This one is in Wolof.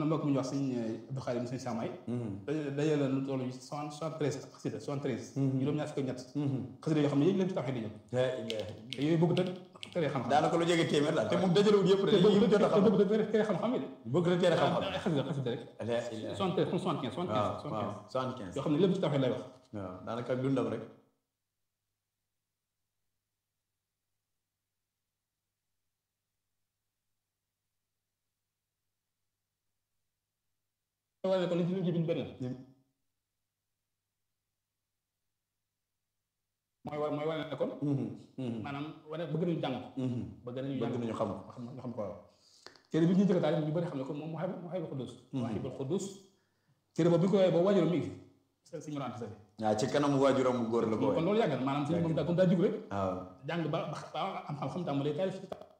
na mbokk mu ñu wax sëñ Abdou Khadim sëñ Samay dajale la lu toll soixante soixante treize xasida soixante treize juróom-ñaar fukk ak ñett xasida yoo xam ne yëpp leen ci taxee di ñëw te yooyu bëgg te tere xam-xam daanaka lu jege téeméer daal te moom dajalewul yëpp de te yi mu jot a xam bëgg te tere xam-xam yi de bëgg na teel a xam-xam ay xasida xasida rek soixante treize comme soixante quinze soixante waaw quinze waaw soixante soixante quinze quinze yoo xam ne lépp ci taxee lay wax waaw daanaka ak dundam rek wane ko li ci li ci bind benn mooy wa mooy wane ne kon maanaam wane bëgg nañu jàng ko bëgg nañu jàng bëgg nañu xam ko xam ñu xam ko waaw téere bi ñu njëkk a taal ñu bëri xam ne ko moom mu xayb mu xayb xudus mu xaybul xudus téere boobu bi ñu ko woowee boobu waajuram mi ngi fi sa si murante sa fi waaw ci kanam waajuram bu góor la ko kon woy loolu yàgg na maanaam si moom daa comme daa jug rek waaw jàng ba ba am xam-xam tàmbalee taalif ci